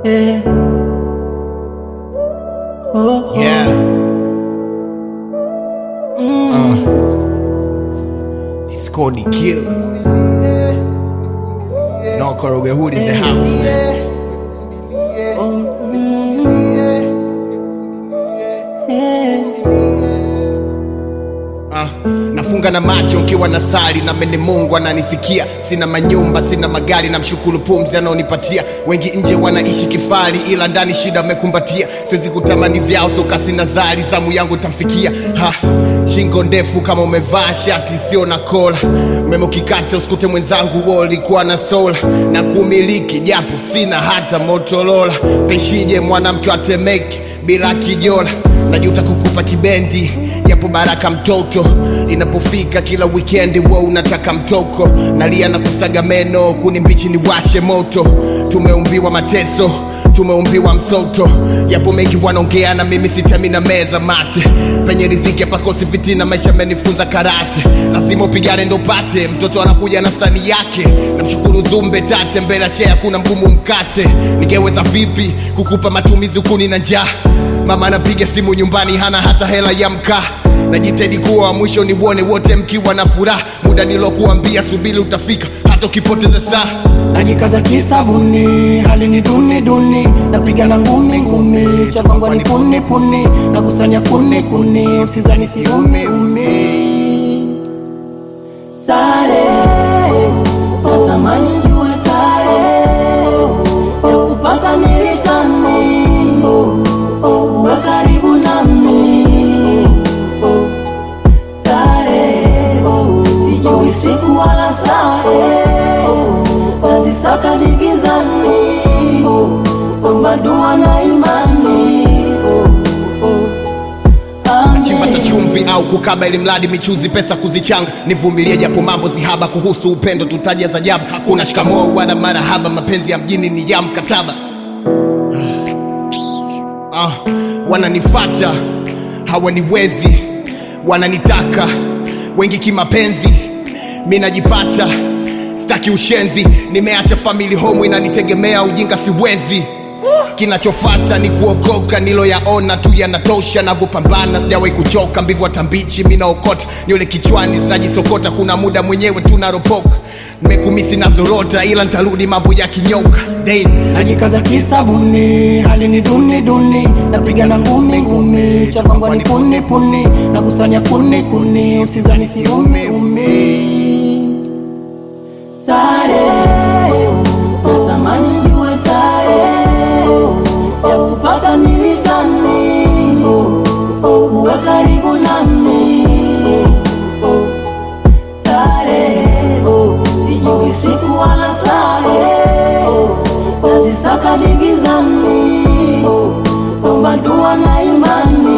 Yeah. Oh, oh. Yeah. Uh. It's called the killer. No Koroge Hood in the house, man. Ah, nafunga na macho nkiwa na sali na mene Mungu ananisikia. Sina manyumba, sina magari, na mshukuru pumzi anaonipatia. Wengi nje wanaishi kifari, ila ndani shida mekumbatia. Siwezi kutamani vyao, soka sina zari, zamu yangu tamfikia. Ha, shingo ndefu kama umevaa shati sio na kola. Umeme ukikata usikute mwenzangu wao ulikuwa na sola na kumiliki, japo sina hata Motorola. Peshije mwanamke wa Temeke bila kijola najuta kukupa kibendi japo baraka mtoto inapofika kila wikendi wo unataka mtoko nalia na kusaga meno kuni mbichi ni washe moto tumeumbiwa mateso tumeumbiwa msoto yapo mengi wanaongea na mimi sitemi na meza mate penye riziki pakosi fitina maisha amenifunza karate lazima upigane ndo upate mtoto anakuja na sani yake namshukuru zumbe tate mbele ya chea kuna mgumu mkate ningeweza vipi kukupa matumizi ukuni na njaa mama anapiga simu nyumbani hana hata hela ya mkaa najitahidi kuwa wa mwisho niuone wote mkiwa na furaha muda nilokuambia subiri utafika hata ukipoteza saa najikaza kisabuni hali ni duni duni napigana ngumi ngumi cha kwangu ni puni puni nakusanya kuni kuni usizani siumi umi tare natamani njue tare ya kupata nilitani uwe karibu nami tare sijui siku wala sare nazisaka digizani madua na imani chipata chumvi au kukaba ili mradi michuzi pesa kuzichanga nivumilie japo mambo zihaba kuhusu upendo tutaja za jabu hakuna shikamoo wala marahaba mapenzi ya mjini ni ya mkataba ah, wananifata hawaniwezi wananitaka wengi kimapenzi mi najipata staki ushenzi nimeacha famili home inanitegemea ujinga siwezi kinachofata ni kuokoka niloyaona tu yanatosha navyopambana sijawahi kuchoka mbivu watambichi minaokota nywele kichwani zinajisokota kuna muda mwenyewe tunaropoka nimekumisi nazorota ila ntarudi mambo ya kinyoka Damn. najikaza kisabuni hali ni duni duni napigana ngumi ngumi cha kwangu ni puni puni nakusanya kuni kuni usizani siumi umi tare natamani njue tare ya kupata nilitani uwe karibu nami tare sijui siku wala sare nazisaka digizani madua na imani